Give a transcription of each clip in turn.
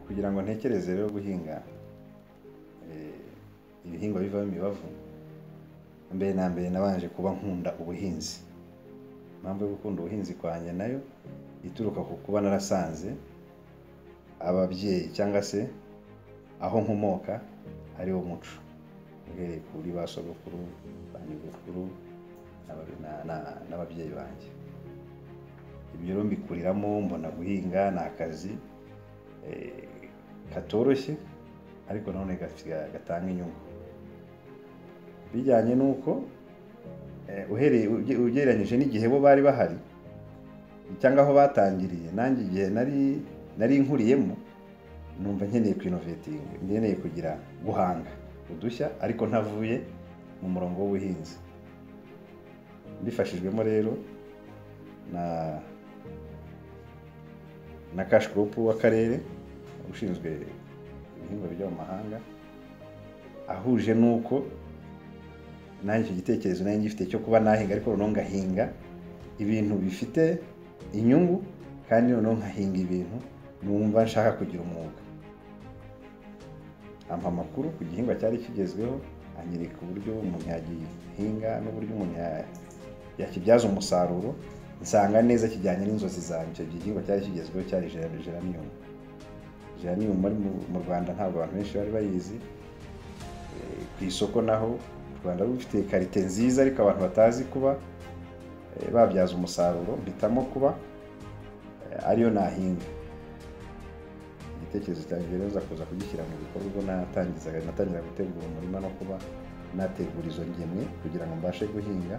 Kugira ngo ntekereze rero guhinga ibihingwa bivamo imibavu, mbere na mbere nabanje kuba nkunda ubuhinzi, impamvu yo gukunda ubuhinzi kwanjye nayo ituruka ku kuba narasanze ababyeyi cyangwa se aho nkomoka ari wo muco, uhereye kuri ba sogokuru, ba nyogokuru n'ababyeyi banjye, ibyo rero mbikuriramo mbona guhinga ni akazi katoroshye ariko nanone gatanga inyungu, bijyanye n'uko uhereye ugereranyije n'igihe bo bari bahari cyangwa aho batangiriye nanjye igihe nari nkuriyemo numva nkeneye kwinovetinga, nkeneye kugira guhanga udushya ariko ntavuye mu murongo w'ubuhinzi, mbifashijwemo rero na cash crop w'akarere ushinzwe ibihingwa bijya mu mahanga, ahuje n'uko nanjye icyo gitekerezo nari ngifite cyo kuba nahinga ariko noneho ngahinga ibintu bifite inyungu kandi noneho nkahinga ibintu numva nshaka kugira umwuga, ampa amakuru ku gihingwa cyari kigezweho, anyereka uburyo umuntu yagihinga n'uburyo umuntu yakibyaza umusaruro, nsanga neza kijyanye n'inzozi zanjye, icyo gihingwa cyari kigezweho cyari geranium, geranium mu Rwanda ntabwo abantu benshi bari bayizi, ku isoko naho u Rwanda rufite karite nziza ariko abantu batazi kuba babyaza umusaruro, mpitamo kuba ariyo nahinga, igitekerezo cyanjye rero nza kuza kugishyira mu bikorwa ubwo natangizaga natangira gutegura umurima no kuba nategura izo ngemwe kugira ngo mbashe guhinga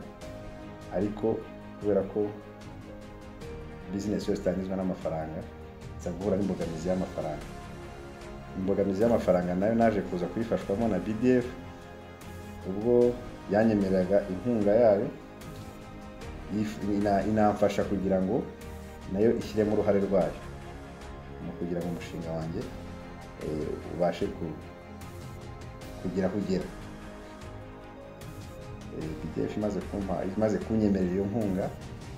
ariko kubera ko bizinesi yose itangizwa n'amafaranga, nza guhura n'imbogamizi y'amafaranga, imbogamizi y'amafaranga nayo naje kuza kuyifashwamo na BDF ubwo yanyemereraga inkunga yayo, inamfasha kugira ngo nayo ishyiremo uruhare rwayo mu kugira ngo umushinga wanjye ubashe kugira aho ugera, BDF imaze kumpa imaze kunyemerera iyo nkunga,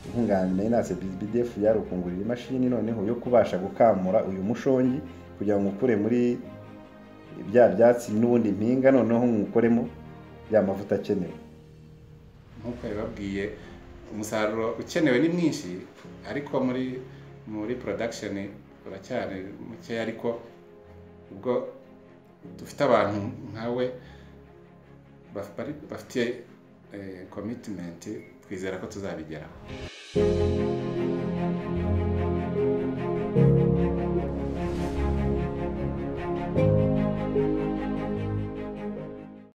inkunga nari natse BDF yari ukungurira imashini noneho yo kubasha gukamura uyu mushongi kugira ngo nkukure muri bya byatsi n'ubundi mpinga noneho nywukoremo ya mavuta akenewe, nk'uko yabibabwiye umusaruro ukenewe ni mwinshi ariko muri muri production uracyari mukeya ariko ubwo dufite abantu nkawe bafitiye commitment twizera ko tuzabigeraho.